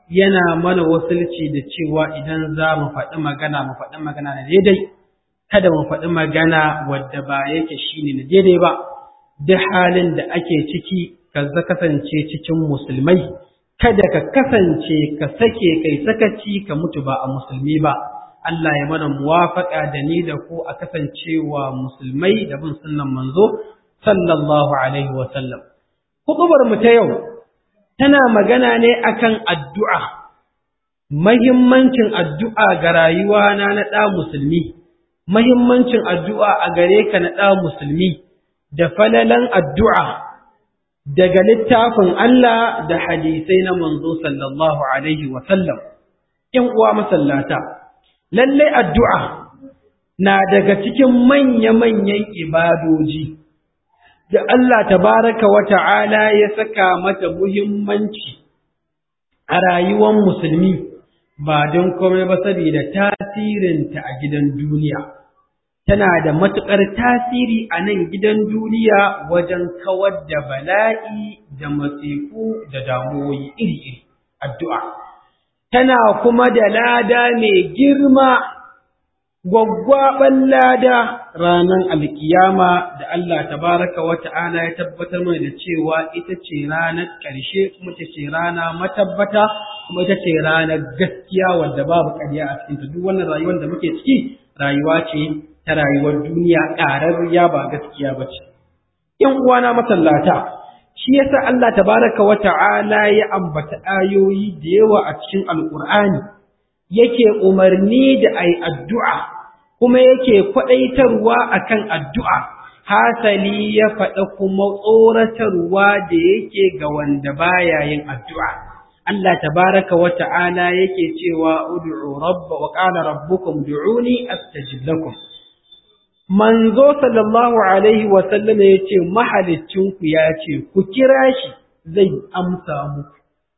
yana mana wasulci da cewa idan za mu faɗi magana mu faɗi magana na daidai kada mu faɗi magana wadda ba yake shine na daidai ba duk halin da ake ciki ka kasance cikin musulmai kada ka kasance ka sake kai sakaci ka mutu ba a musulmi ba Allah ya mana muwafaka da ni da ku a kasancewa musulmai da bin sunnan manzo sallallahu alaihi wa sallam hudubar mu ta yau tana magana ne akan addu'a mahimmancin addu'a ga rayuwa na na ɗa musulmi mahimmancin addu'a a gare ka na ɗa musulmi da falalan addu'a daga littafin Allah da hadisai na manzo sallallahu alaihi wa sallam in uwa masallata lalle addu'a na daga cikin manya-manyan ibadoji da Allah tabaraka wa ta'ala ya saka mata muhimmanci a rayuwar musulmi ba don komai ba saboda tasirinta a gidan duniya tana da matuƙar tasiri a nan gidan duniya wajen kawar da bala'i da masifu da damuwoyi iri-iri addu'a tana kuma da lada mai girma gwaggwaɓan lada ranar alkiyama da Allah tabaraka wa ta'ala ya tabbatar mana da cewa ita ce ranar ƙarshe kuma ita ce rana matabbata kuma ita ce ranar gaskiya wadda babu ƙarya a cikinta duk wannan rayuwar da muke ciki rayuwa ce ta rayuwar duniya ƙararriya ba gaskiya ba ce. ‘Yan uwana masallata, shi yasa Allah tabaraka wa ta'ala ya ambata ayoyi da yawa a cikin Alƙur'ani, yake umarni da ai addu'a, kuma yake kwaɗaitarwa akan addu'a, hasali ya faɗa kuma tsoratarwa da yake ga wanda baya yin addu'a. Allah tabaraka wa ta'ala yake cewa ud'u rabba wa qala rabbukum du'uni astajib lakum. manzo sallallahu alaihi wasallam ya ce mahalicinku ya ce ku kira shi zai amsa muku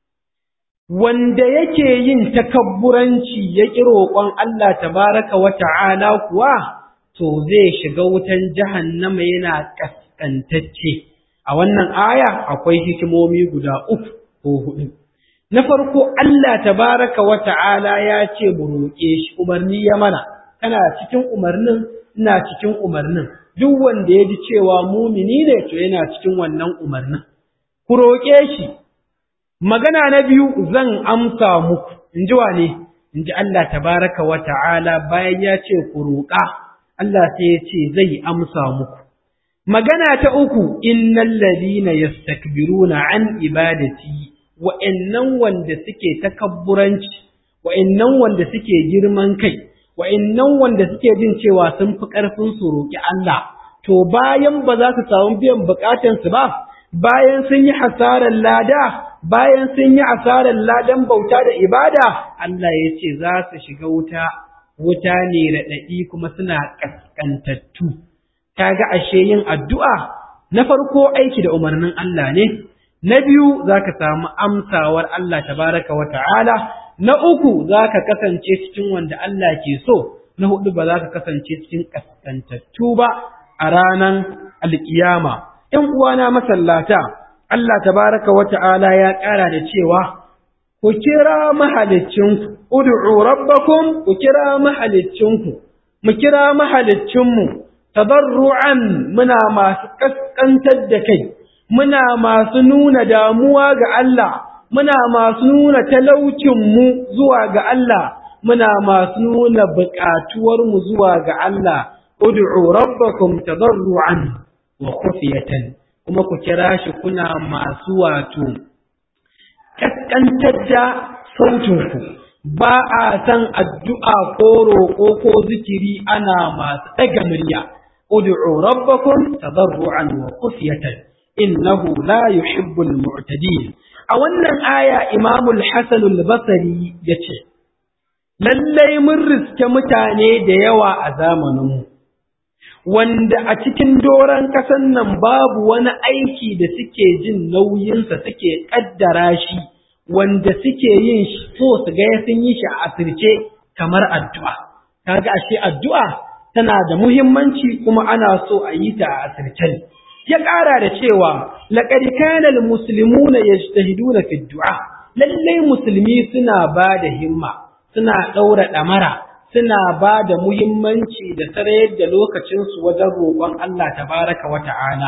wanda yake yin takabburanci ya ƙi roƙon Allah tabaraka wa ta'ala kuwa to zai shiga wutan jahannama yana kaskantacce a wannan aya akwai hikimomi guda uku ko hudu na farko Allah tabaraka wa ta'ala ya ce mu roƙe shi umarni ya mana kana cikin umarnin ina cikin umarnin duk wanda ya ji cewa mumini ne to yana cikin wannan umarnin ku roƙe shi magana na biyu zan amsa muku in ji wane in ji Allah tabaraka wa ta'ala bayan ya ce ku roƙa Allah sai ya ce zai amsa muku magana ta uku innal ladina yastakbiruna an ibadati wa'annan wanda suke takabburanci wa'annan wanda suke girman kai wa'innan wanda suke jin cewa sun fi ƙarfin su roƙi Allah, to bayan ba za su samu biyan buƙatansu ba, bayan sun yi hasarar lada, bayan sun yi hasarar ladan bauta da ibada, Allah ya ce za su shiga wuta, wuta ne raɗaɗi kuma suna ƙasƙantattu. Ta ga ashe yin addu'a na farko aiki da umarnin Allah ne, na biyu za ka samu amsawar Allah tabaraka wa ta'ala, na uku za ka kasance cikin wanda Allah ke so, na hudu ba za ka kasance cikin ƙasƙantattu ba a ranar alƙiyama. ‘Yan uwana masallata, Allah tabaraka wa ta'ala ya ƙara da cewa, Ku kira mahalicinku, ud'u rabbakum ku kira mahalicinku, mu kira mahalicinmu, tabarru'an muna masu ƙasƙantar da kai, muna masu nuna damuwa ga Allah. muna masu nuna talaucinmu zuwa ga Allah, muna masu nuna buƙatuwarmu zuwa ga Allah, ud'u rabbakum tadarru'an wa khufiyatan kuma ku kira shi kuna masu wato kaskantar da sautinku ba a san addu'a ko roƙo ko zikiri ana masu ɗaga murya ud'u rabbakum tadarru'an wa khufiyatan innahu la yuhibbul mu'tadin a wannan aya imamul Hassan al-Basri ya ce, Lallai mun riske mutane da yawa a zamaninmu, wanda a cikin doron ƙasan nan babu wani aiki da suke jin nauyinsa suke ƙaddara shi, wanda suke yin so su ga sun yi shi a asirce kamar addu'a. Kaga ashe addu'a tana da muhimmanci kuma ana so a yi ta a asirce. ya ƙara da cewa laƙad kana almuslimuna yajtahiduna fi du'a lallai musulmi suna ba da himma suna ɗaura ɗamara suna ba da muhimmanci da sarayar da lokacinsu wajen roƙon Allah tabaraka wa ta'ala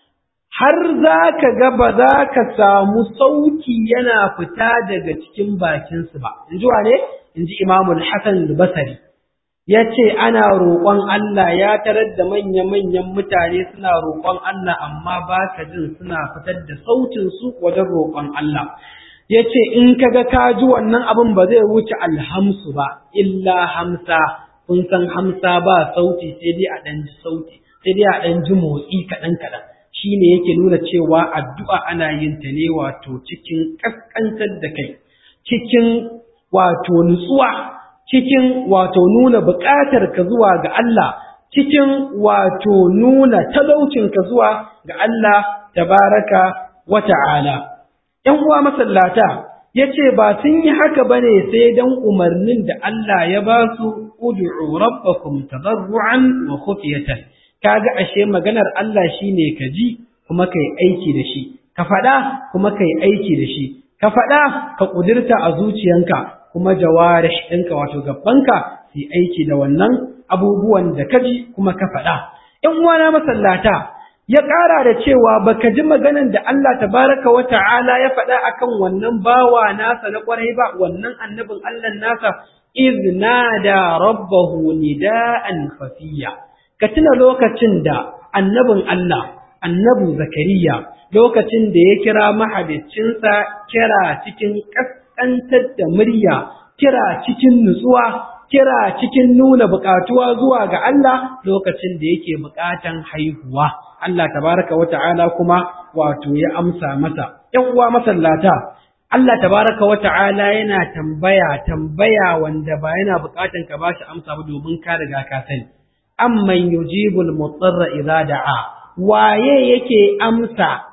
har za ka ga ba za ka samu sauki yana fita daga cikin bakinsu ba in ji wane in ji imamul hasan basari ya ce ana roƙon Allah ya tarar da manya-manyan mutane suna roƙon Allah amma ba ka jin suna fitar da sautinsu wajen roƙon Allah ya ce in ka ga ka ji wannan abin ba zai wuce alhamsu ba illa hamsa kun san hamsa ba sauti sai dai a ɗan ji sauti sai dai a ɗan ji motsi kaɗan-kaɗan shi ne yake nuna cewa addu'a ana yin ta ne wato cikin ƙasƙantar da kai cikin wato nutsuwa cikin wato nuna buƙatar ka zuwa ga Allah, cikin wato nuna talaucin ka zuwa ga Allah tabaraka wa ta'ala. ‘Yan uwa masallata, ya ce ba sun yi haka ba ne sai don umarnin da Allah ya ba su udu'u rabbakum tabarru'an wa khufiyatan. Kaga ashe maganar Allah shine ka ji kuma kai aiki da shi, ka faɗa kuma kai aiki da shi, ka faɗa ka ƙudurta a zuciyanka kuma jawarish ɗinka wato gabanka su aiki da wannan abubuwan da ka ji kuma ka faɗa. ‘Yan uwana masallata, ya ƙara da cewa baka ji maganan da Allah tabaraka wa ta'ala ya faɗa akan wannan bawa nasa na ƙwarai ba, wannan annabin Allah nasa, iz nada rabbahu nida'an khafiya. Ka tuna lokacin da annabin Allah, annabu Zakariya, lokacin da ya kira mahalicinsa kira cikin ƙasƙantar da murya, kira cikin nutsuwa, kira cikin nuna buƙatuwa zuwa ga Allah lokacin da yake buƙatan haihuwa. Allah tabaraka wa ta'ala kuma wato ya amsa masa. ‘Yan uwa masallata, Allah tabaraka wa ta'ala yana tambaya tambaya wanda ba yana buƙatan ka ba shi amsa ba domin ka riga ka sani. Amman yujibul mutsarra idza da'a waye yake amsa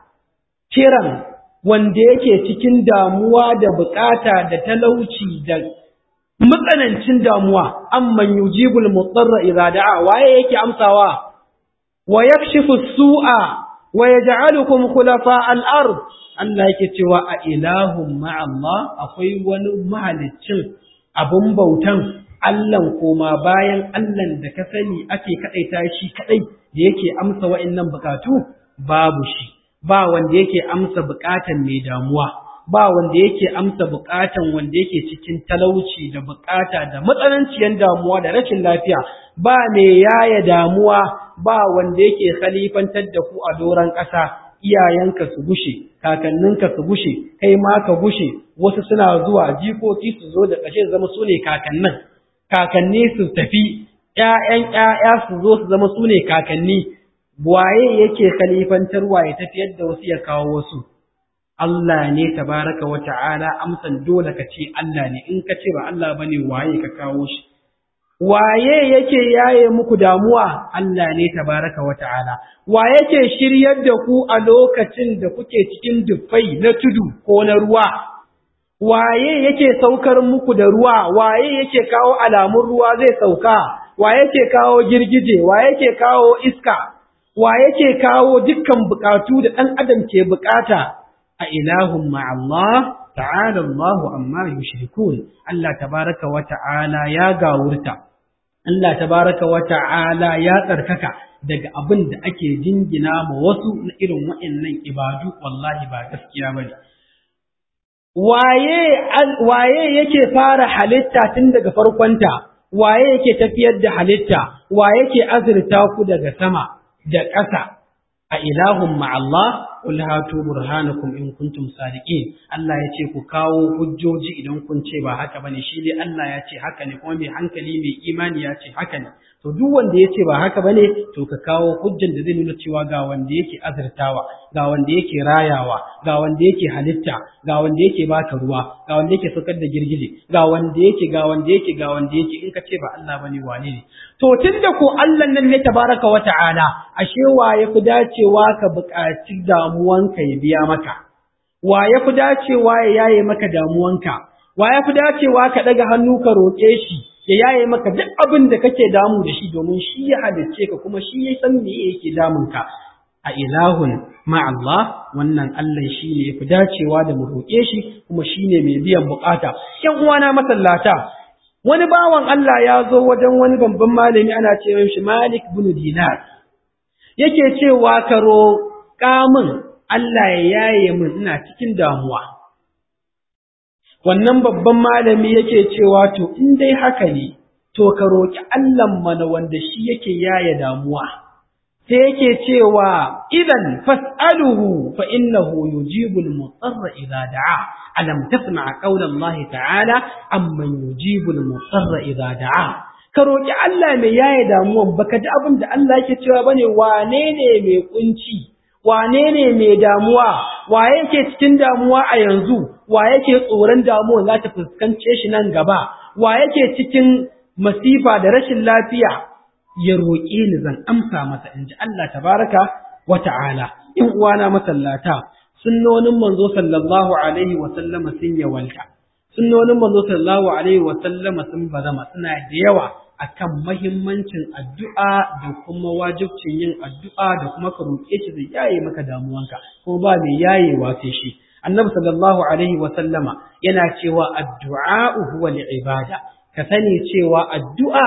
kiran wanda yake cikin damuwa da bukata da talauci da matsanancin damuwa amman yujibul mudarra idza da'a waye yake amsawa wa yakshifu su'a wa yaj'alukum khulafa al-ard Allah yake cewa a ilahum ma'a Allah akwai wani mahaliccin abun bautan Allah koma bayan Allah da ka sani ake kadaita shi kadai da yake amsa wa'annan bukatu babu shi ba wanda yake amsa bukatan mai damuwa ba wanda yake amsa bukatan wanda yake cikin talauci da bukata da matsananciyar damuwa da rashin lafiya ba mai yaya damuwa ba wanda yake khalifantar da ku a doron ƙasa iyayenka su gushe kakanninka su gushe kai ma ka gushe wasu suna zuwa jikoki su zo da ƙashe zama su ne kakannin kakanni su tafi ƴaƴan ƴaƴa su zo su zama su ne kakanni waye yake khalifantarwa ya tafiyar da wasu ya kawo wasu Allah ne tabaraka wa ta'ala amsan dole ka ce Allah ne in ka ce ba Allah bane waye ka kawo shi waye yake yaye muku damuwa Allah ne tabaraka wa ta'ala wa yake shiryar da ku a lokacin da kuke cikin dufai na tudu ko na ruwa waye yake saukar muku da ruwa waye yake kawo alamun ruwa zai sauka wa yake kawo girgije wa yake kawo iska wa yake kawo dukkan bukatu da ɗan adam ke bukata a ilahun ma'allah ta'ala Allahu amma yushrikun Allah tabaraka wa ta'ala ya gawurta Allah tabaraka wa ta'ala ya tsarkaka daga abin da ake jingina ma wasu na irin waɗannan ibadu wallahi ba gaskiya bane waye waye yake fara halitta tun daga farkonta waye yake tafiyar da halitta waye yake azurta ku daga sama da ƙasa a ilahun ma'allah qul hatu burhanakum in kuntum sadiqin Allah ya ce ku kawo hujjoji idan kun ce ba haka bane shi dai Allah ya ce haka ne kuma mai hankali mai imani ya ce haka ne to duk wanda ya ce ba haka bane to ka kawo hujjan da zai nuna cewa ga wanda yake azurtawa ga wanda yake rayawa ga wanda yake halitta ga wanda yake baka ruwa ga wanda yake saukar da girgije ga wanda yake ga wanda yake ga wanda yake in ka ce ba Allah bane wane ne to tunda ko Allah nan ne tabaraka wa ta'ala ashe wa yafi dacewa ka buƙaci damuwanka ya biya maka wa yafi dacewa ya yaye maka damuwanka wa yafi dacewa ka daga hannu ka roƙe shi ya yaye maka duk abin da kake damu da shi domin shi ya halicce ka kuma shi ya san me yake damun ka a ilahun ma'allah wannan Allah shi ne ya fi dacewa da mu roƙe shi kuma shi ne mai biyan bukata ‘yan uwana masallata wani bawan Allah ya zo wajen wani babban malami ana ce shi Malik bin Dinar yake cewa ka roƙa min Allah ya yaye min ina cikin damuwa wannan babban malami yake cewa to in dai haka ne to ka roƙi Allah mana wanda shi yake yaye damuwa sai yake cewa idan fas'aluhu fa innahu yujibul mutarra idza da'a alam tasma' qawla Allah ta'ala amman yujibul mutarra idza da'a ka roki Allah mai yaye damuwan baka ji abin da Allah yake cewa bane wane ne mai kunci wane ne mai damuwa wa yake cikin damuwa a yanzu wa yake tsoron damuwa za ta fuskance shi nan gaba wa yake cikin masifa da rashin lafiya ya roƙe ni zan amsa masa in ji Allah tabaraka wa ta'ala in uwana masallata sunnonin manzo sallallahu alaihi wa sallama sun yawalta sunnonin manzo sallallahu alaihi wa sallama sun bazama suna da yawa akan mahimmancin addu'a da kuma wajibcin yin addu'a da kuma ka roƙe shi zai yaye maka damuwanka kuma ba mai yayewa sai shi annabi sallallahu alaihi wa sallama yana cewa addu'a huwa ibada ka sani cewa addu'a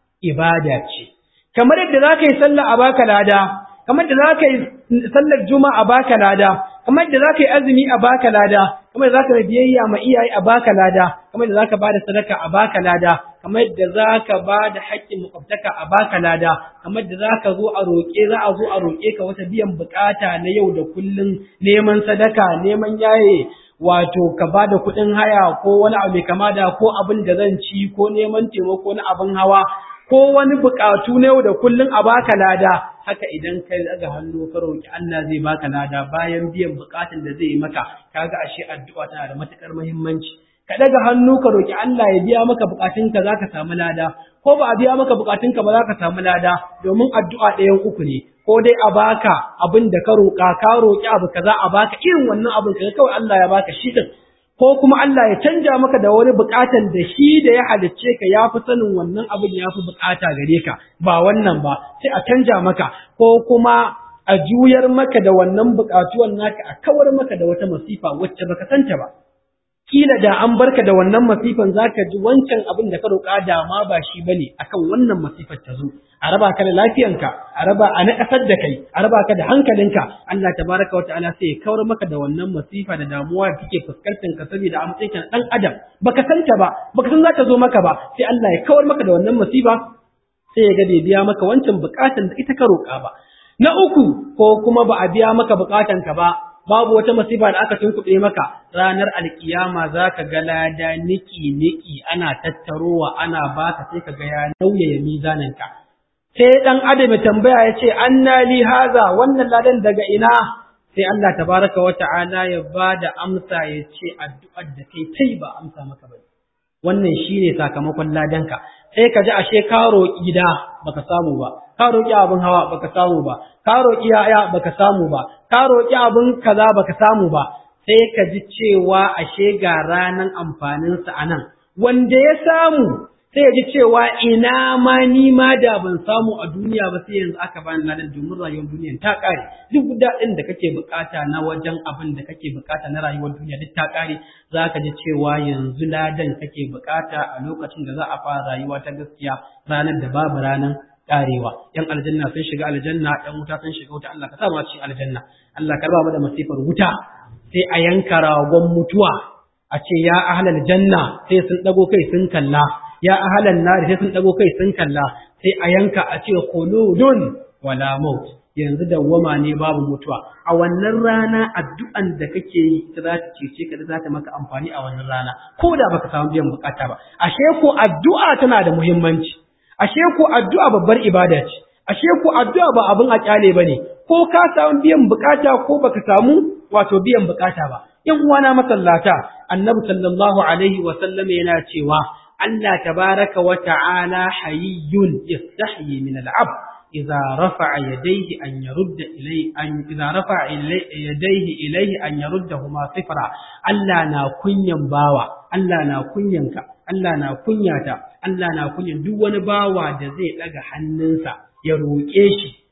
ibada ce kamar yadda za ka yi sallah a baka lada kamar yadda za ka yi sallar juma'a a baka lada kamar yadda za ka yi azumi a baka lada kamar yadda za ka biyayya ma iyaye a baka lada kamar yadda za ka bada sadaka a baka lada kamar yadda za ka bada haƙƙin makwabtaka a baka lada kamar yadda za ka zo a roƙe za a zo a roƙe ka wata biyan buƙata na yau da kullum neman sadaka neman yaye wato ka ba da kuɗin haya ko wani abu mai kama da ko abin da zan ci ko neman taimako na abin hawa ko wani buƙatu na yau da kullum a baka lada haka idan ka daga hannu ka roƙi Allah zai baka lada bayan biyan buƙatun da zai yi maka kaga ashe addu'a tana da matukar muhimmanci ka daga hannu ka roƙi Allah ya biya maka buƙatunka zaka samu lada ko ba a biya maka buƙatunka ba zaka samu lada domin addu'a ɗayan uku ne ko dai a baka abin da ka roƙa ka roƙi abu kaza a baka irin wannan abin kaga kawai Allah ya baka shi din ko kuma Allah ya canja maka da wani buƙatan da shi da ya halicce ka ya fi sanin wannan abin ya fi buƙata gare ka ba wannan ba sai a canja maka ko kuma a juyar maka da wannan buƙatuwan naka a kawar maka da wata masifa wacce baka santa ba kila da an barka da wannan masifan zaka ji wancan abin da ka roƙa da ma ba shi bane akan wannan masifar ta zo a raba ka da lafiyanka a raba a naƙasar da kai a raba ka da hankalinka Allah tabaraka wa ta'ala sai ya kawar maka da wannan masifa da damuwa da kake fuskantar ka saboda a matsayin kan dan adam baka san ta ba baka san za ta zo maka ba sai Allah ya kawar maka da wannan masifa sai ya ga bai biya maka wancan bukatan da ita ka roƙa ba na uku ko kuma ba a biya maka bukatan ka ba babu wata masifa da aka tunkuɗe maka ranar alkiyama za ka ga lada niki niki ana tattarowa ana baka sai ka ga ya nauyaya mizaninka sai ɗan adam ya tambaya ya ce anna li haza wannan ladan daga ina sai Allah tabaraka wa ta'ala ya ba da amsa ya ce addu'ar da kai kai ba amsa maka ba wannan shine sakamakon ladanka sai ka ji ashe ka roƙi gida baka samu ba ka roƙi abin hawa baka samu ba ka roƙi yaya baka samu ba ka roƙi abin kaza baka samu ba sai ka ji cewa ashe ga ranan amfaninsa a nan wanda ya samu sai ya ji cewa ina ma ni ma da ban samu a duniya ba sai yanzu aka bani ladan domin rayuwar duniya ta ƙare duk daɗin da kake bukata na wajen abin da kake bukata na rayuwar duniya duk ta ƙare za ka ji cewa yanzu ladan kake bukata a lokacin da za a fara rayuwa ta gaskiya ranar da babu ranar karewa yan aljanna sun shiga aljanna yan wuta sun shiga wuta Allah ka sa mu a cikin aljanna Allah ka raba mu da masifar wuta sai a yanka ragon mutuwa a ce ya ahlal janna sai sun dago kai sun kalla ya ahlan nar sai sun dago kai sun kalla sai a yanka a ce khuludun wala maut yanzu dawwama ne babu mutuwa a wannan rana addu'an da kake yi ita za ta cece ka za ta maka amfani a wannan rana ko da baka samu biyan bukata ba ashe ko addu'a tana da muhimmanci ashe ko addu'a babbar ibada ce ashe ko addu'a ba abin a kyale bane ko ka samu biyan bukata ko baka samu wato biyan bukata ba yan uwana masallata annabi sallallahu alaihi wa sallam yana cewa Allah tabaraka wa ta'ala hayyun yastahyi min al-'abd idza rafa'a yadayhi an yarudda ilayhi an idza rafa'a yadayhi ilayhi an yaruddahuma sifra Allah na kunyan bawa Allah na kunyanka Allah na kunyata Allah na kunyan duk wani bawa da zai daga hannunsa ya roƙe shi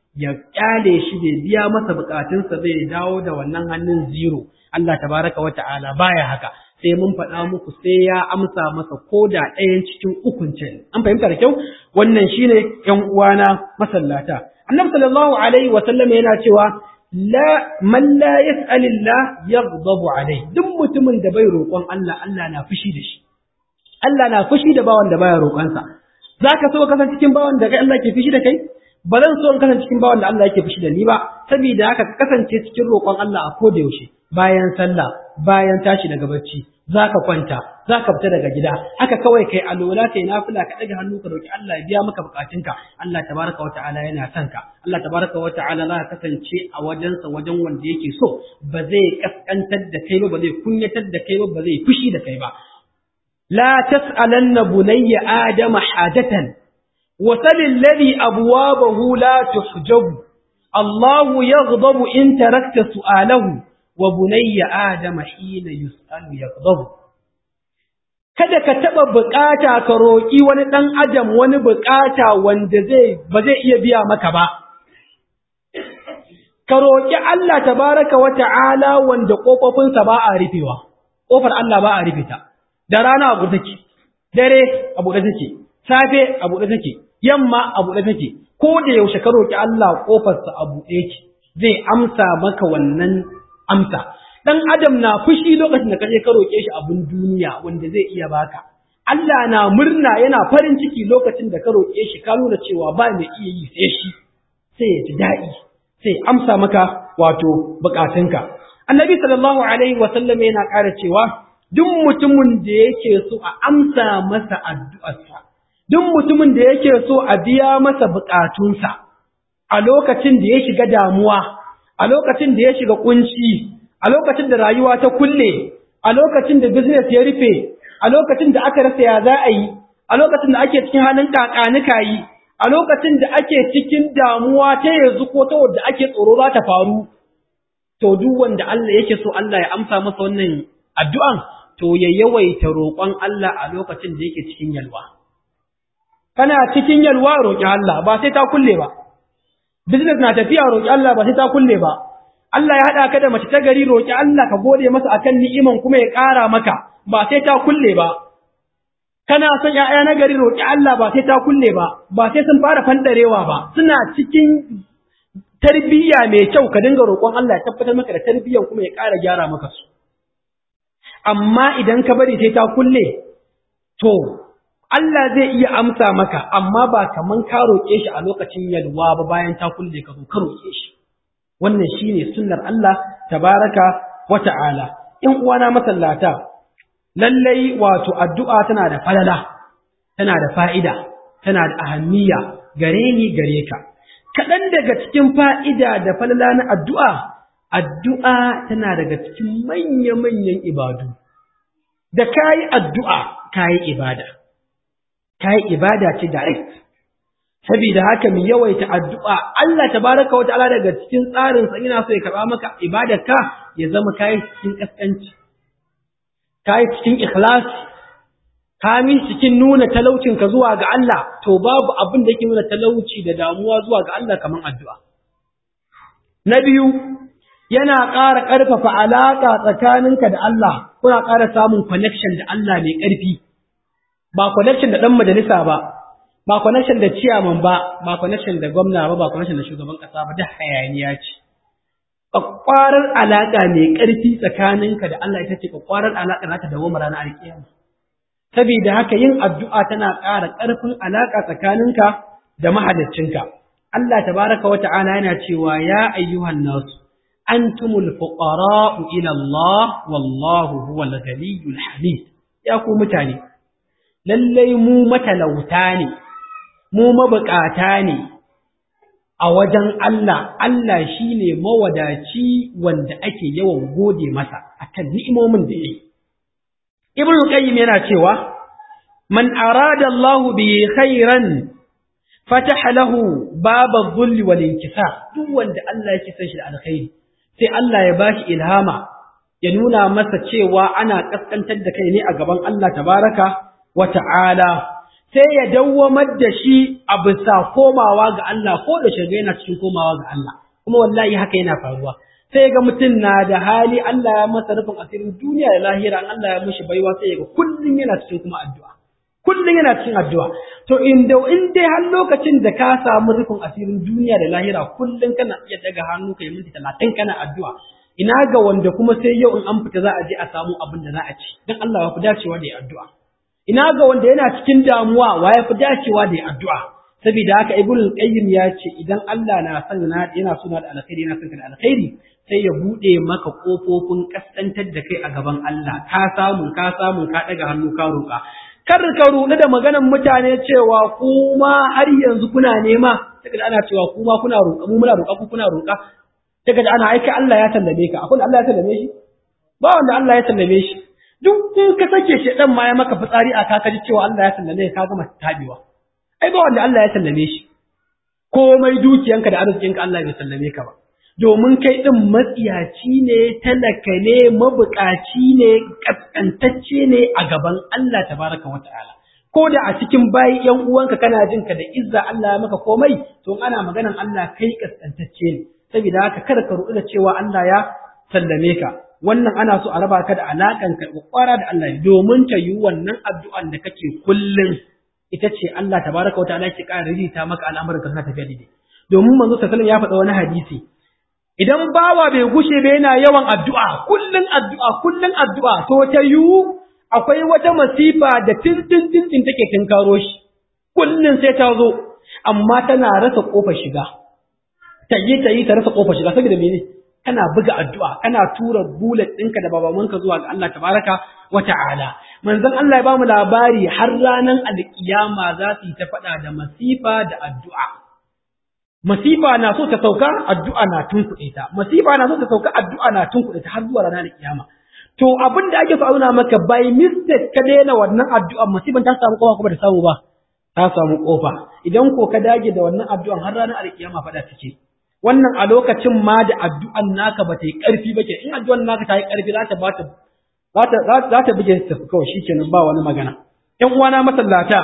ya kyale shi bai biya masa bukatunsa bai dawo da wannan hannun zero Allah tabaraka wa ta'ala baya haka sai mun faɗa muku sai ya amsa masa ko da ɗayan cikin ukun ce an fahimta da kyau wannan shine ƴan uwana masallata annabi sallallahu alaihi wa sallam yana cewa la man la yas'alillah yaghdabu alaihi duk mutumin da bai roƙon Allah Allah na fushi da shi Allah na fushi da bawan da baya roƙonsa zaka so ka kasance cikin bawan da Allah ke fushi da kai ba zan so in kasance cikin bawan da Allah yake fushi da ni ba saboda haka ka kasance cikin roƙon Allah a koda yaushe bayan sallah bayan tashi daga bacci zaka kwanta zaka fita daga gida haka kawai kai alola kai nafila ka daga hannu ka roki Allah ya biya maka bukatunka Allah tabaraka wa ta'ala yana son ka Allah tabaraka wa ta'ala za ka kasance a wajensa wajen wanda yake so ba zai kaskantar da kai ba ba zai kunyatar da kai ba ba zai fushi da kai ba la tas'alanna bunayya adama hajatan وسل الذي أبوابه لا تحجب الله يغضب إن تركت سؤاله وبني آدم حين يسأل يغضب kada ka taɓa buƙata ka roƙi wani ɗan adam wani buƙata wanda zai ba zai iya biya maka ba ka roƙi Allah tabaraka wa ta'ala wanda ƙofofinsa ba a rufewa ƙofar Allah ba a rufe ta da rana a buɗe take dare a buɗe take safe a buɗe take yamma a buɗe take ko da yaushe ka roki Allah kofarsa a buɗe ki zai amsa maka wannan amsa dan adam na fushi lokacin da kaje ka roke shi abun duniya wanda zai iya baka Allah na murna yana farin ciki lokacin da ka roke shi ka nuna cewa ba mai iya yi sai shi sai ya ji daɗi sai amsa maka wato bukatunka annabi sallallahu alaihi wa sallam yana ƙara cewa duk mutumin da yake so a amsa masa addu'arsa duk mutumin da yake so a biya masa bukatunsa a lokacin da ya shiga damuwa, a lokacin da ya shiga kunci, a lokacin da rayuwa ta kulle, a lokacin da business ya rufe, a lokacin da aka rasa ya za a yi, a lokacin da ake cikin halin kakanika yi, a lokacin da ake cikin damuwa ta yanzu ko ta wadda ake tsoro za ta faru. To duk wanda Allah yake so Allah ya amsa masa wannan addu'an, to ya yawaita roƙon Allah a lokacin da yake cikin yalwa. kana cikin yalwa roƙi Allah ba sai ta kulle ba business na tafiya roƙi Allah ba sai ta kulle ba Allah ya haɗa ka da mace ta gari roƙi Allah ka gode masa akan ni'iman kuma ya ƙara maka ba sai ta kulle ba kana son ƴaƴa na gari roƙi Allah ba sai ta kulle ba ba sai sun fara fandarewa ba suna cikin tarbiyya mai kyau ka dinga roƙon Allah ya tabbatar maka da tarbiyyan kuma ya ƙara gyara maka su amma idan ka bari sai ta kulle to Allah zai iya amsa maka amma ba kaman ka roƙe shi a lokacin yalwa ba bayan ta kulle ka zo ka roƙe shi wannan shine sunnar Allah tabaraka wa ta'ala in uwana masallata lallai wato addu'a tana da falala tana da fa'ida tana da ahammiya gare ni gare ka kaɗan daga cikin fa'ida da falala na addu'a addu'a tana daga cikin manya-manyan ibadu da kayi addu'a kayi ibada kayi ibada ce direct saboda haka mu yawaita addu'a Allah tabaraka wa ta'ala daga cikin tsarin sa ina so ya karba maka ibadarka ya zama kai cikin kaskanci kai cikin ikhlas kami cikin nuna talaucin ka zuwa ga Allah to babu abin da yake nuna talauci da damuwa zuwa ga Allah kaman addu'a na biyu yana ƙara ƙarfafa alaƙa tsakaninka da Allah kuna ƙara samun connection da Allah mai ƙarfi ba connection da ɗan majalisa ba ba connection da ciyaman ba ba connection da gwamna ba ba connection da shugaban kasa ba da hayaniya ce kwakwarar alaka mai ƙarfi tsakaninka da Allah ita ce kwakwarar alaka za ta dawo ranar alkiyama saboda haka yin addu'a tana ƙara ƙarfin alaka tsakaninka da mahaliccinka Allah tabaraka wa ta'ala yana cewa ya ayyuhan nasu antumul fuqara'u ila Allah wallahu huwal ghaniyyul hamid ya ku mutane lallai mu matalauta ne mu mabukata ne a wajen Allah, Allah shi ne mawadaci wanda ake yawan gode masa a kan ni'imomin da ya yi. Ibn Qayyim yana cewa, Man arada Allah bi khairan fataha lahu baba zulli wal inkisa duk wanda Allah yake son shi da alkhairi sai Allah ya bashi ilhama ya nuna masa cewa ana kaskantar da kai ne a gaban Allah tabaraka wa ta'ala sai ya dawwamar da shi a bisa komawa ga Allah ko da shiga yana cikin komawa ga Allah kuma wallahi haka yana faruwa sai ga mutum na da hali Allah ya masa rufin asirin duniya da lahira an Allah ya mishi baiwa sai ga kullun yana cikin kuma addu'a kullun yana cikin addu'a to inda in dai har lokacin da ka samu rufin asirin duniya da lahira kullun kana iya daga hannu kai minti 30 kana addu'a ina ga wanda kuma sai yau in an fita za a je a samu abin da za a ci dan Allah ya fi dacewa da addu'a ina ga wanda yana cikin damuwa wa ya fi dacewa da addu'a saboda haka ibnu qayyim ya ce idan Allah na son na yana suna da alkhairi yana son ka da alkhairi sai ya bude maka kofofin kaskantar da kai a gaban Allah ka samu ka samu ka daga hannu ka roƙa kar ka ruɗu da maganan mutane cewa kuma har yanzu kuna nema sai ana cewa kuma kuna roƙa mu muna roƙa ku kuna roƙa sai da ana aika Allah ya sallame ka akwai Allah ya sallame shi ba wanda Allah ya sallame shi duk in ka sake shi dan ma ya maka fitsari a kaka ji cewa Allah ya sallame ka gama tabewa ai ba wanda Allah ya sallame shi komai dukiyanka da arzikinka Allah bai sallame ka ba domin kai din matsiyaci ne talaka ne mabukaci ne kaskantacce ne a gaban Allah tabaraka wa ta'ala ko da a cikin bayi yan uwanka kana jin ka da izza Allah ya maka komai to ana maganan Allah kai kaskantacce ne saboda haka kada ka ruɗu da cewa Allah ya sallame ka wannan ana so a raba ka da alakan ka kwara da Allah domin ta yi wannan addu'an da kake kullum ita ce Allah tabaraka wa ta'ala ke ƙara rijita maka al'amuran ka suna tafiya daidai domin manzo sallallahu ya faɗa wani hadisi idan bawa bai gushe ba yana yawan addu'a kullun addu'a kullun addu'a to ta yiwu akwai wata masifa da tintin tintin take tinkaro shi kullun sai ta zo amma tana rasa kofar shiga ta yi ta yi ta rasa kofar shiga saboda mene kana buga addu'a kana tura bullet ɗinka da babamanka zuwa ga Allah tabaraka wa ta'ala manzon Allah ya bamu labari har ranar alkiyama za su yi ta faɗa da masifa da addu'a masifa na so ta sauka addu'a na tunkuɗe ta masifa na so ta sauka addu'a na tunkuɗe ta har zuwa ranar alkiyama to abin da ake so a nuna maka by mistake ka daina wannan addu'a masifan ta samu kofa kuma da samu ba ta samu kofa idan ko ka dage da wannan addu'an har ranar alkiyama faɗa take wannan a lokacin ma da addu'an naka ba ta yi ƙarfi ba ke in addu'an naka ta yi ƙarfi za ta ba ta za ta buge ta kawai shikenan ba wani magana ƴan uwana masallata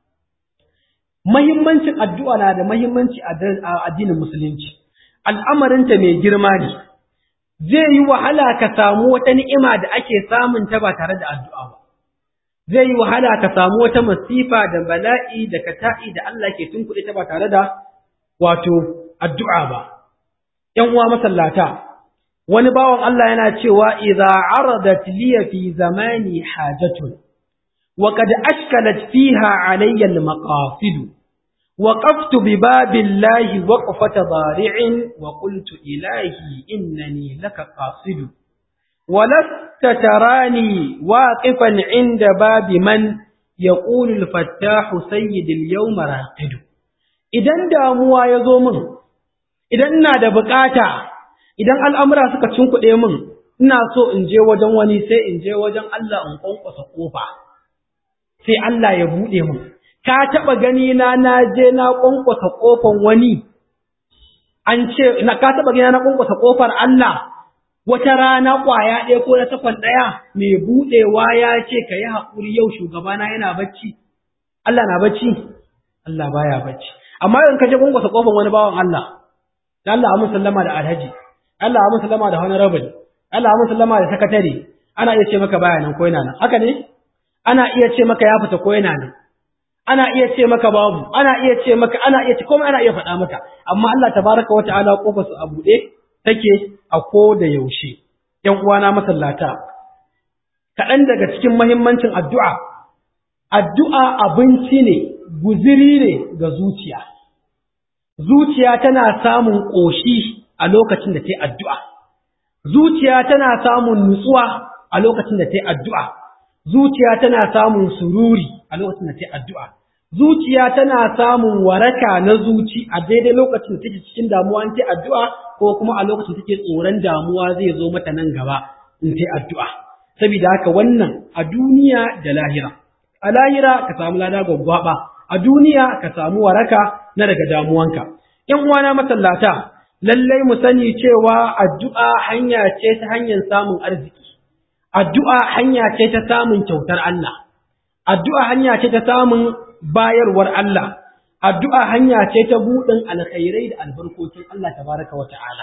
mahimmancin addu'a na da mahimmanci a addinin musulunci al'amarinta mai girma ne zai yi wahala ka samu wata ni'ima da ake samun ta ba tare da addu'a ba zai yi wahala ka samu wata masifa da bala'i da kata'i da Allah ke tunkuɗe ta ba tare da wato addu'a ba ‘yan uwa masallata wani bawan Allah yana cewa idza aradat liya fi zamani hajatun wa qad ashkalat fiha alayya al-maqasid وقفت بباب الله وقفة ضارع وقلت إلهي إنني لك قاصد ولست تراني واقفا عند باب من يقول الفتاح سيد اليوم راقد idan damuwa ya zo min idan ina da bukata idan al'amura suka cinkuɗe min ina so in je wajen wani sai in je wajen Allah in kwankwasa kofa sai Allah ya buɗe min ka taɓa gani na na je na ƙwanƙwasa ƙofar wani an ce na ka taɓa gani na ƙwanƙwasa ƙofar Allah wata rana ƙwaya ɗaya ko na takwan ɗaya mai buɗewa ya ce ka yi haƙuri yau shugabana yana bacci Allah na bacci Allah baya bacci amma in ka je ƙwanƙwasa ƙofar wani bawan Allah da Allah ya musallama da alhaji Allah ya musallama da honorable Allah ya musallama da sakatare ana iya ce maka baya nan ko yana nan haka ne ana iya ce maka ya fita ko yana nan ana iya ce maka babu ana iya ce maka ana iya ce komai ana iya faɗa maka amma Allah tabaraka wa ta'ala kofar su a buɗe take a ko da yaushe ƴan uwana masallata kaɗan daga cikin muhimmancin addu'a addu'a abinci ne guziri ne ga zuciya zuciya tana samun ƙoshi a lokacin da ta yi addu'a zuciya tana samun nutsuwa a lokacin da ta yi addu'a zuciya tana samun sururi a lokacin da ta yi addu'a zuciya tana samun waraka na zuci a daidai lokacin da take cikin damuwa in ta addu'a ko kuma a lokacin da take tsoron damuwa zai zo mata nan gaba in ta addu'a saboda haka wannan a duniya da lahira a lahira ka samu lada gwaggwaba a duniya ka samu waraka na daga damuwanka ‘yan uwana masallata lallai mu sani cewa addu'a hanya ce ta hanyar samun arziki addu'a hanya ce ta samun kyautar Allah addu'a hanya ce ta samun bayarwar Allah addu'a hanya ce ta buɗin alkhairai da albarkokin Allah tabaraka wa ta'ala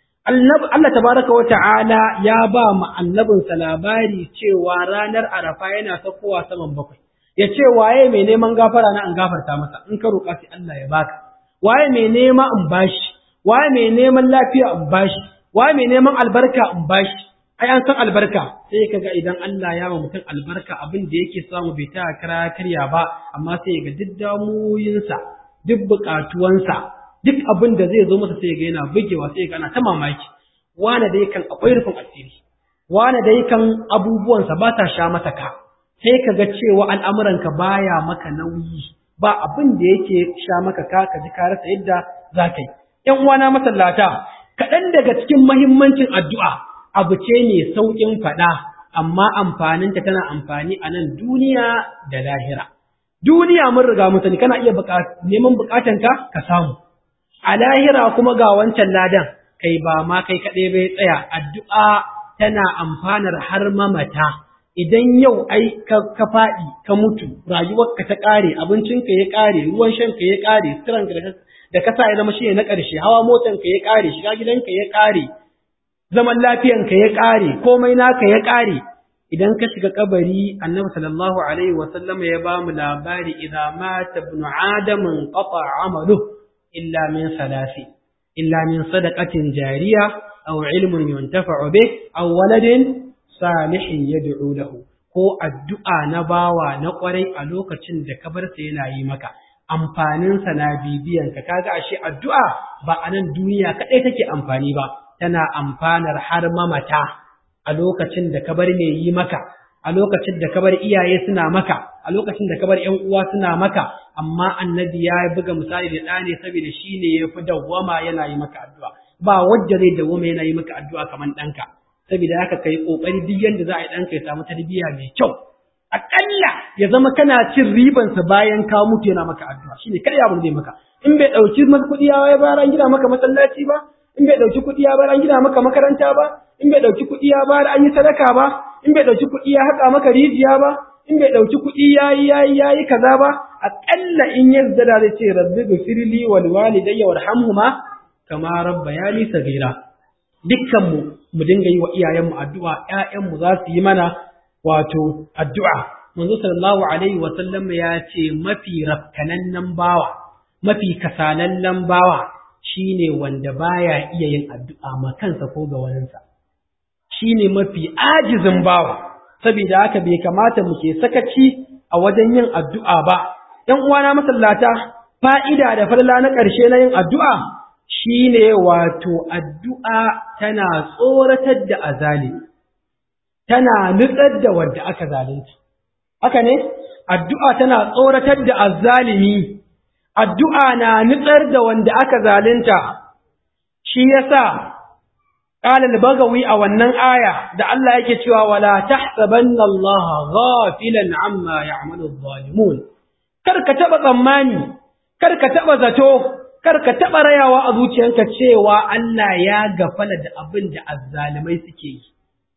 Allah tabaraka wa ta'ala ya ba mu annabinsa labari cewa ranar Arafa yana sakowa saman bakwai ya ce waye mai neman gafara na an gafarta masa in ka roƙa sai Allah ya baka waye mai nema in bashi waye mai neman lafiya in bashi waye mai neman albarka in bashi ai an san albarka sai kaga idan Allah ya ba mutum albarka abin da yake samu bai ta kara karya ba amma sai ga duk damuwoyinsa duk buƙatuwansa duk abin da zai zo masa sai ga yana bugewa sai ga ana ta mamaki wane dai kan akwai rufin asiri wane dai kan abubuwansa ba ta sha masa ka sai ka ga cewa al'amuranka baya maka nauyi ba abin da yake sha maka ka ka ji ka rasa yadda za ka yi ‘yan uwana masallata kaɗan daga cikin mahimmancin addu'a abu ce mai sauƙin faɗa amma amfaninta tana amfani a nan duniya da lahira duniya mun riga mun sani kana iya neman buƙatanka ka samu a lahira kuma ga wancan ladan kai ba ma kai kaɗai bai tsaya addu'a tana amfanar har mamata idan yau ai ka faɗi ka mutu rayuwarka ta ƙare abincinka ya ƙare ruwan shanka ya ƙare suturanka da ka sa ya zama shi na ƙarshe hawa motanka ya ƙare shiga gidanka ya ƙare zaman lafiyanka ya ƙare komai naka ya ƙare idan ka shiga kabari annabi sallallahu alaihi wa sallam ya ba mu labari idza mata ibn adam qata amalu illa min salasi illa min sadaqatin jariya aw ilmun yuntafa'u bih aw waladin salihin yad'u lahu ko addu'a na bawa na kwarai a lokacin da kabarsa yana yi maka amfaninsa na bibiyan ka kaga ashe addu'a ba a nan duniya kaɗai take amfani ba tana amfanar har mamata a lokacin da kabar mai yi maka a lokacin da kabar iyaye suna maka a lokacin da kabar ƴan uwa suna maka amma annabi ya buga misali da ɗa ne saboda shi ne ya fi dawwama yana yi maka addu'a ba wanda zai dawwama yana yi maka addu'a kamar ɗanka saboda haka kai kokari duk yanda za a yi ɗanka ya samu tarbiyya mai kyau aƙalla ya zama kana cin ribansa bayan ka mutu yana maka addu'a shine kada ya zai maka in bai ɗauki maka kuɗi ya bayar an gina maka masallaci ba in bai ɗauki kuɗi ya bayar an gina maka makaranta ba in bai ɗauki kuɗi ya bayar an yi sadaka ba in bai ɗauki kuɗi ya haƙa maka rijiya ba in bai ɗauki kuɗi ya yi ya yi ya yi kaza ba aƙalla in ya zada zai ce rabbi gafirli wal walidayya warhamhuma kama rabbayani sagira dukkan mu mu dinga yi wa iyayenmu addu'a ƴaƴanmu za su yi mana wato addu'a manzo sallallahu alaihi wa sallam ya ce mafi rafkanannen bawa mafi kasalallen bawa shine wanda baya iya yin addu'a ma kansa ko ga waninsa shine mafi ajizin bawa saboda haka bai kamata mu ke sakaci a wajen yin addu'a ba ‘yan uwana masallata fa'ida da farla na ƙarshe na yin addu'a shine wato addu'a tana tsoratar da azali tana nutsar da wadda aka zalunta haka ne addu'a tana tsoratar da azzalimi addu'a na nutsar da wanda aka zalunta shi yasa qala al-bagawi a wannan aya da Allah yake cewa wala tahsabanna Allah ghafilan amma ya'malu adh-dhalimun kar ka taba tsammani kar ka taba zato kar ka taba rayawa a zuciyanka cewa Allah ya gafala da abin da azzalimai suke yi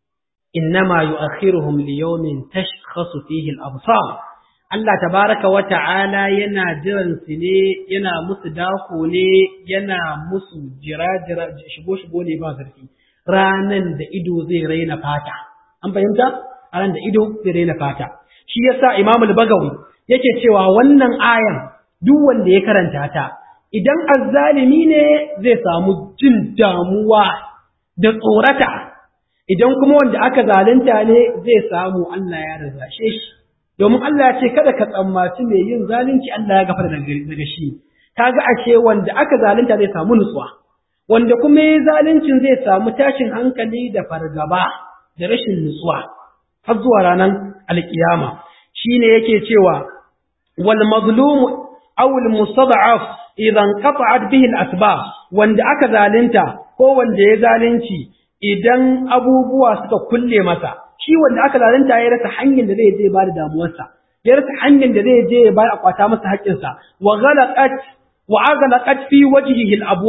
innama yu'akhiruhum liyawmin tashkhasu fihi al-absar Allah tabaraka wa ta'ala yana jiran su ne yana musu dako ne yana musu jira-jira shigo-shigo ne ba zarfi ranan da ido zai raina fata an fahimta ranan da ido zai raina fata shi yasa Imam al-Bagawi yake cewa wannan ayan duk wanda ya karanta ta idan azzalimi ne zai samu jin damuwa da tsorata idan kuma wanda aka zalunta ne zai samu Allah ya razashe shi domin Allah ya ce kada ka tsammaci mai yin zalunci Allah ya gafara daga shi kaga ashe wanda aka zalunta zai samu nutsuwa wanda kuma yayin zaluncin zai samu tashin hankali da fargaba da rashin nutsuwa har zuwa ranar alkiyama shine yake cewa wal mazlum aw al mustad'af idan qata'at bihi al asbab wanda aka zalunta ko wanda ya zalunci idan abubuwa suka kulle masa shi wanda aka zalunta ya rasa hanyar da zai je ba da damuwarsa ya rasa hanyar da zai je ya ba a kwata masa haƙƙinsa wa ghalaqat wa aghlaqat fi wajhihi al-abwa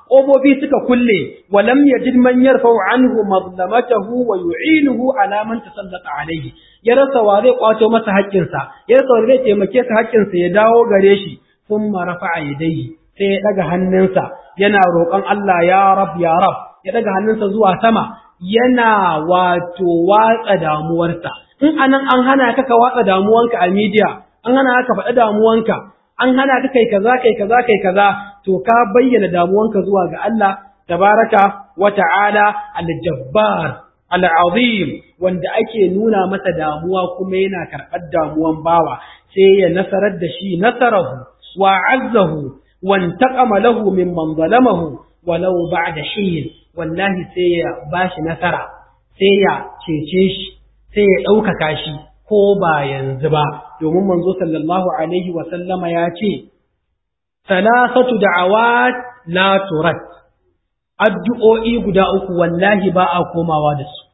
ƙofofi suka kulle walam yajid man yarfa'u anhu mazlamatahu wa yu'inuhu ala man tasallata alayhi ya rasa wa zai kwato masa haƙƙinsa ya rasa wa zai taimake sa haƙƙinsa ya dawo gare shi thumma rafa'a yadayhi sai ya daga hannunsa yana roƙon Allah ya rab ya rab ya daga hannunsa zuwa sama yana wato watsa damuwarsa in anan an hana ka ka watsa damuwanka a media an hana ka faɗa damuwanka an hana ka kai kaza kai kaza kai kaza to ka bayyana damuwanka zuwa ga Allah tabaraka wa ta'ala al-jabbar al-azim wanda ake nuna masa damuwa kuma yana karɓar damuwan bawa sai ya nasarar da shi nasarahu wa azzahu wa intaqama lahu mimman zalamahu walau ba'da hin wallahi sai ya bashi nasara sai ya cece shi sai ya ɗaukaka shi ko ba yanzu ba domin manzo sallallahu alaihi wa sallama ya ce salasatu da'awat la turat addu'o'i guda uku wallahi ba a komawa da su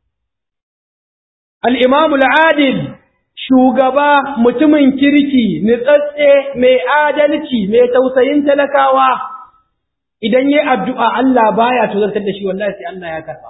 al-imam al-adil shugaba mutumin kirki nitsatse mai adalci mai tausayin talakawa idan yayi addu'a Allah baya tozartar da shi wallahi sai Allah ya karba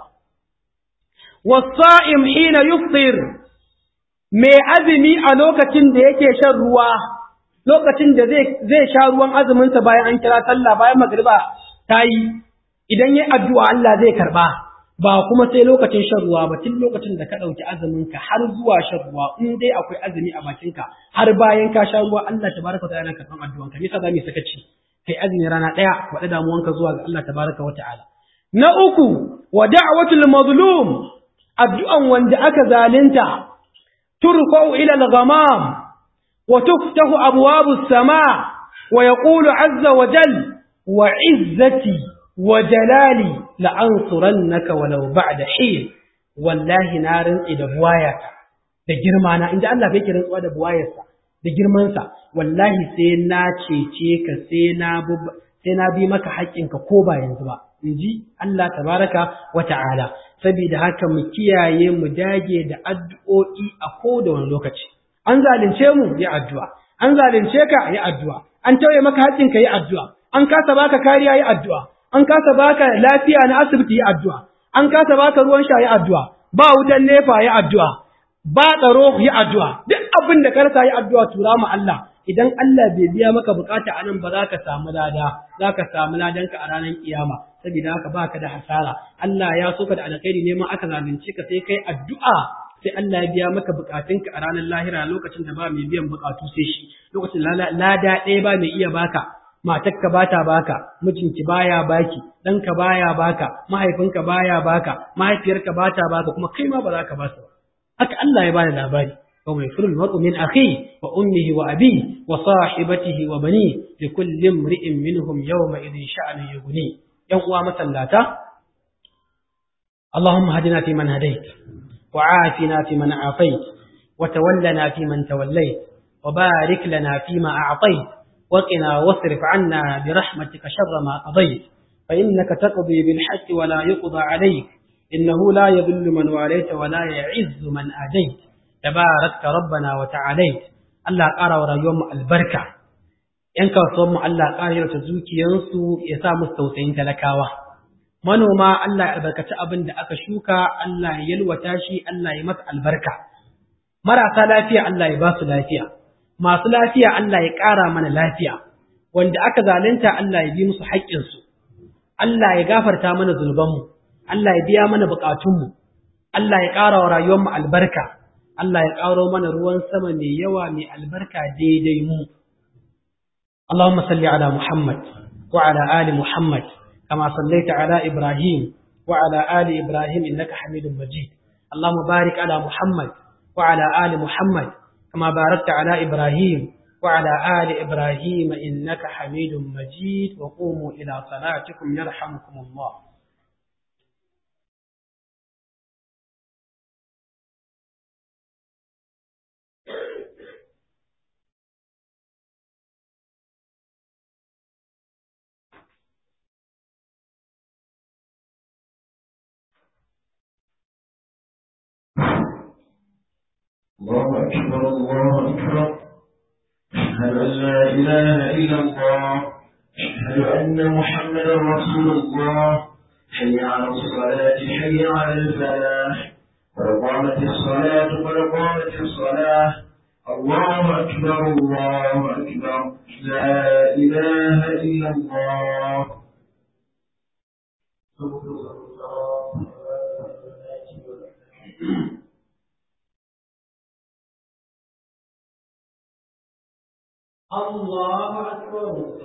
was-sa'im hina yufṭir mai azumi a lokacin da yake shan ruwa lokacin da zai sha ruwan azuminsa bayan an kira sallah bayan magriba ta yi idan yi addu'a Allah zai karba ba kuma sai lokacin shan ruwa ba tun lokacin da ka ɗauki azuminka har zuwa shan ruwa in dai akwai azumi a bakinka har bayan ka sha ruwa Allah tabaraka ta'ala karban addu'anka me yasa za mu sakaci kai azumi rana ɗaya faɗi damuwanka zuwa ga Allah tabaraka wa ta'ala na uku wa da'watul mazlum addu'an wanda aka zalunta ترفع إلى الغمام وتفتح أبواب السماء ويقول عز وجل وعزتي وجلالي لأنصرنك ولو بعد حين والله نار إذا بوايك da girma na inda Allah bai kiran tsuwa da buwayarsa da girmansa wallahi sai na cece ka sai na sai na bi maka haƙƙinka ko ba yanzu ba inji Allah tabaraka wa ta'ala saboda haka mu kiyaye mu dage da addu'o'i a koda wani lokaci an zalunce mu yi addu'a an zalunce ka yi addu'a an tauye maka haƙƙin ka yi addu'a an kasa baka kariya yi addu'a an kasa baka lafiya na asibiti yi addu'a an kasa baka ruwan sha yi addu'a ba wutan nefa yi addu'a ba tsaro yi addu'a duk abin da ka rasa yi addu'a tura mu Allah idan Allah bai biya maka bukata a nan ba za ka samu lada za ka samu ladanka a ranar kiyama saboda haka baka da hasara Allah ya so ka da alkhairi neman aka zalunce ka sai kai addu'a sai Allah ya biya maka bukatunka a ranar lahira lokacin da ba mai biyan bukatu sai shi lokacin lada ɗaya ba mai iya baka matarka ba ta baka mijinki baya baki ɗanka baya baka mahaifinka baya baka mahaifiyarka ba ta baka kuma kai ma ba za ka ba su ba haka Allah ya bada labari وما يفر المرء من أخيه وأمه وأبيه وصاحبته وبنيه لكل امرئ منهم يومئذ شأن يغنيه يوم مسلاتا اللهم هدنا فيمن هديت وعافنا فيمن عافيت وتولنا فيمن توليت وبارك لنا فيما أعطيت وقنا واصرف عنا برحمتك شر ما قضيت فإنك تقضي بالحق ولا يقضى عليك إنه لا يذل من واليت ولا يعز من آديت تباركت ربنا وتعاليت Allah ƙara wa rayuwarmu albarka ‘yan kasuwanmu Allah ƙara yarta zukiyansu ya sa musu tausayin talakawa manoma Allah ya albarkaci abin da aka shuka Allah ya yalwata shi Allah ya masa albarka marasa lafiya Allah ya ba su lafiya masu lafiya Allah ya ƙara mana lafiya wanda aka zalunta Allah ya bi musu haƙƙinsu Allah ya gafarta mana zunubanmu Allah ya biya mana buƙatunmu Allah ya ƙara wa rayuwarmu albarka Allah ya ƙaro mana ruwan sama mai yawa mai albarka daidai mu. Allahumma salli ala Muhammad wa ala ali Muhammad kama sallaita ala Ibrahim wa ala ali Ibrahim innaka Hamidum Majid. Allahumma barik ala Muhammad wa ala ali Muhammad kama barakta ala Ibrahim wa ala ali Ibrahim innaka Hamidum Majid wa qumu ila salatikum yarhamukumullah. الله أكبر الله أكبر أشهد أن لا إله إلا الله أشهد أن محمدا رسول الله حي على الصلاة حي على الفلاح قد قامت الصلاة قد قامت الصلاة الله أكبر الله أكبر لا إله إلا الله الله أكبر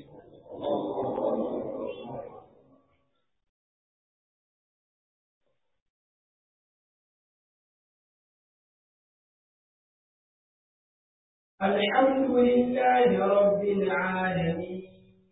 الحمد لله رب العالمين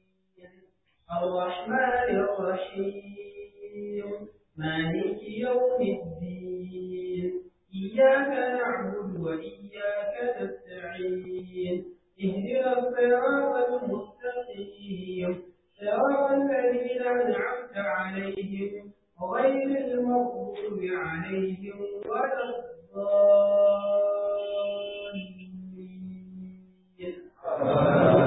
الرحمن الرحيم مالك يوم الدين إياك نعبد وإياك نستعين اهدنا الصراط المستقيم صراط الذين أنعمت عليهم غير المغضوب عليهم ولا الضالين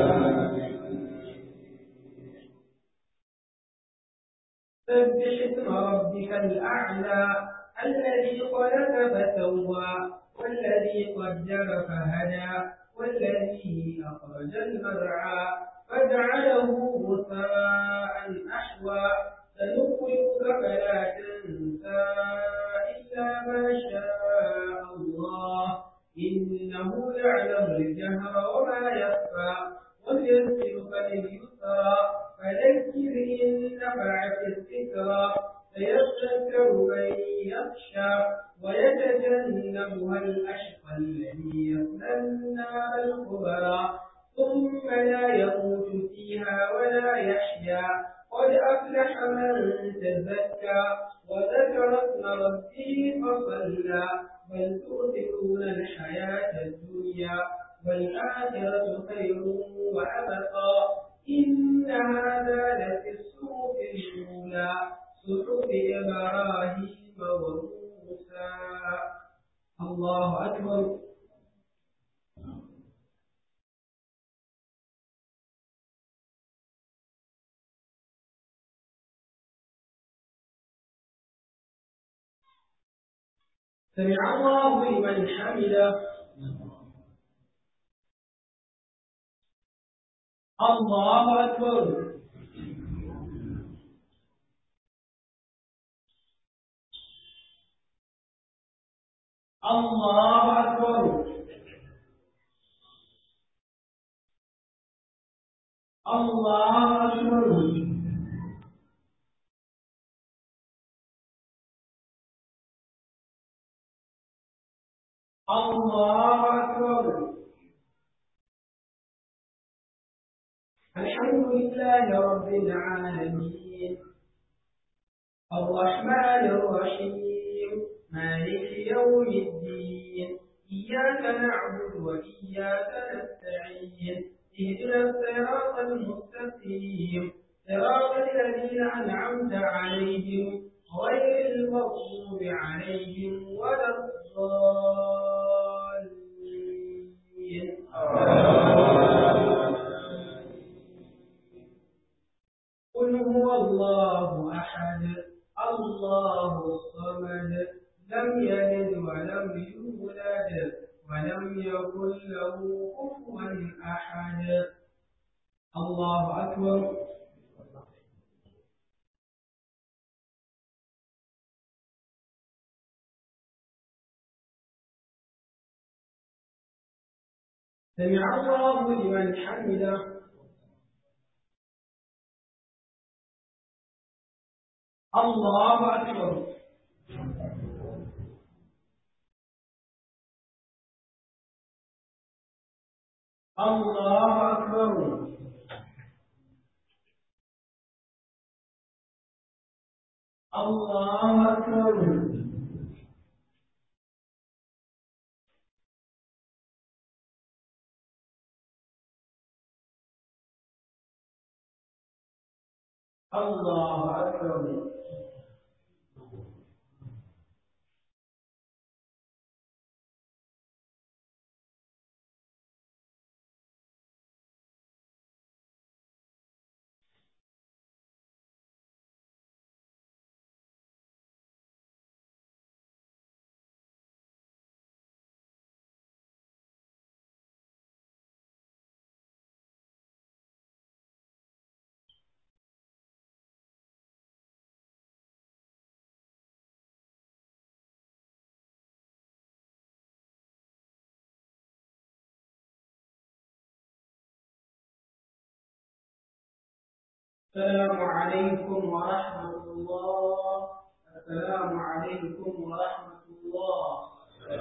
سبح اسم ربك الأعلى الذي خلق فسوى والذي قدر فهدى والذي أخرج المرعى فجعله غثاء أحوى سنخرجك فلا تنسى إلا ما شاء الله إنه يعلم الجهر وما يخفى ويسرك لليسرى فذكر إن نفعت الذكرى سيذكر من يخشى ويتجنبها الأشقى الذي يصلى النار الكبرى ثم لا يموت فيها ولا يحيا قد أفلح من تزكى وذكر اسم ربه فصلى بل تؤثرون الحياة الدنيا والآخرة خير وأبقى إن هذا لفي الصحف الأولى صحف إبراهيم وموسى الله أكبر سمع الله لمن حمده الله أكبر الله أكبر الله أكبر الله أكبر الحمد لله رب العالمين الرحمن الرحيم مالك يوم الدين إياك نعبد وإياك نستعين اهدنا الصراط المستقيم صراط الذين أنعمت عليهم غير المغضوب عليهم ولا الضالين قل هو الله أحد الله الصمد لم يلد ولم يولد ولم يكن له كفوا أحد الله أكبر سمع الله لمن حمده الله أكبر الله أكبر الله أكبر الله أكبر السلام عليكم ورحمة الله السلام عليكم ورحمة الله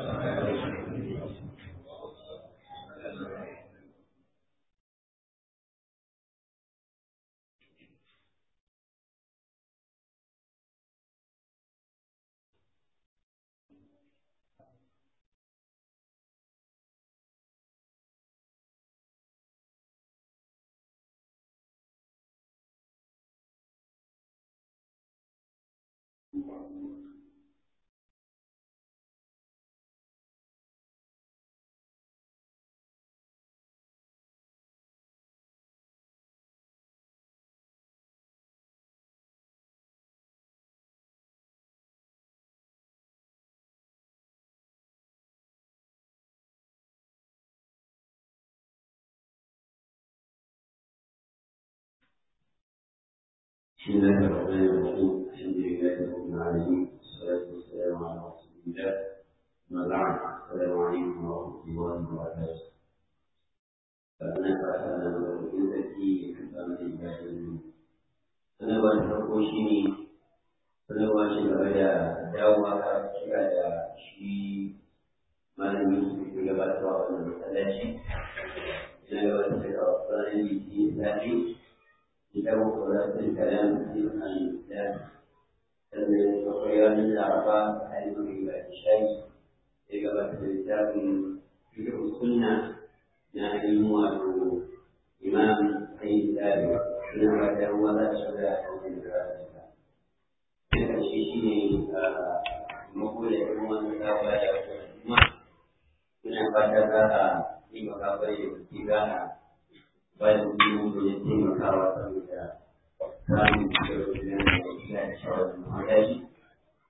بسم الله الرحمن الرحيم الحمد لله رب العالمين والصلاة والسلام على رسول الله ما بعد السلام عليكم ورحمة الله وبركاته فأنا فأنا بقول ذكي كتاب الإبراهيم أنا وأنا شيني أنا وأنا بدا دعوة كذا شيء malami su gabatarwa wannan masallaci ina gabatar da ranar litinin zafi كتاب صلاة الكلام في الإسلام الخيال الأربعة علم بعد الشيء إجابة الكتاب في السنة نعلم أنه إمام سيد الآبي نبت ولا شبه من ذلك الشيشين مقولة إمام الأول من فتاة في مقابل الاتباع bayan mutum da ya taimakawa saboda samun